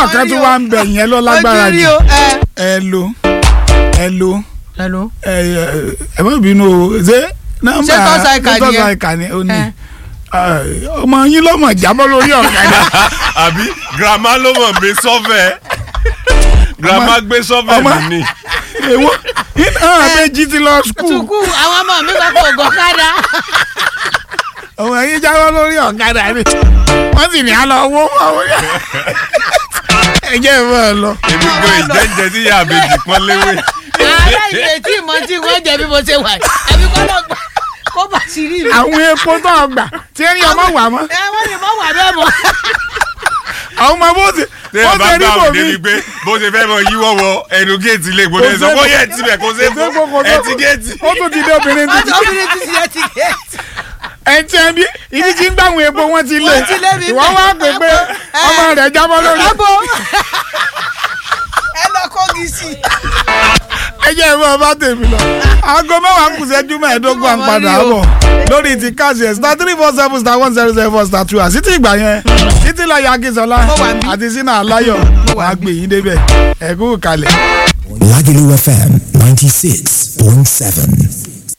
nọ́mbà kan tún wá ń bẹ̀ yẹn lọ lágbára ojú rí jù o ẹ. ẹ lo ẹ lo hello. ẹ ẹ ẹ má bínú o ṣé nọ́mbà Ṣé tọ́sà ìkà ṣé tọ́sà nìyẹn? ìkà ni ó ní Ẹ. Ẹ, ọmọ yín lọ́mọ jábọ́ lórí ọ̀kadà àbí grandma ló mọ̀ gbé sọ́fẹ̀ grandma gbé sọ́fẹ̀ ọmọ- mi ni èwo iná àbẹ́jì ti lọ skul tukú àwọn ọmọ mi kọ́ kó gọ́kadà. ọmọ yín jábọ́ lórí ọ̀kadà ni wọ́n sì ní àlọ́ owó owó ẹ jẹ́ ìfọ̀ ẹ lọ. èmi gan ìjẹ́jẹ́ tí ìyá àbèjì pọ́n léwé ààrẹ ìrètí ìmọ̀ tí wọ́n jẹ bí mo ṣe wà yìí. àbí kọ́ lọ gbà kó bà sí rí mi. àwọn epo tó ọgbà tí ẹni ọmọ wà mọ́ ẹ wọ́n lè mọ̀ wà bẹ́ẹ̀ mọ́. àwọn ọmọ bó ṣe tẹ́ bó ẹ bá ṣe rí gbà bò òde mí ni pé bó ṣe fẹ́ mọ yíwọ́ wọ ẹnu géètì ilé ìgbóni ẹ̀ sọ Kò bó sí- yẹ tibẹ̀ kó ṣe kò sí fún kò sí- ẹ ti géètì. ó tún ti dé obìnrin wọ́n ti ti obìnrin ti ṣe ti gẹ̀ẹ́tì. ẹ ti ẹ bí ibi tí ń gbàwọn epo wọn ti lé Wọ́n ti lé mi ìwọ bẹ́ẹ̀. wá pè pé Ẹ. ọmọ rẹ̀ jábọ́ lórí Abo. ẹ lọ kọ́gi sí i. ẹ jẹ́ ìfọ̀ bá tèmi lọ aago mẹ́wàá kù sẹ́jú mẹ́ẹ̀ẹ́dógún à ń padà bọ̀ lórí ti káàsì ẹ̀ star three four seven star one zero zero four star two àti tí ìgbà yẹn títí láyé akínsọlá Mo wà níbí. àti sínú aláyọ̀ wàá gbé yín débẹ̀ ẹ̀kú kalẹ̀. Lagelu FM 96.7.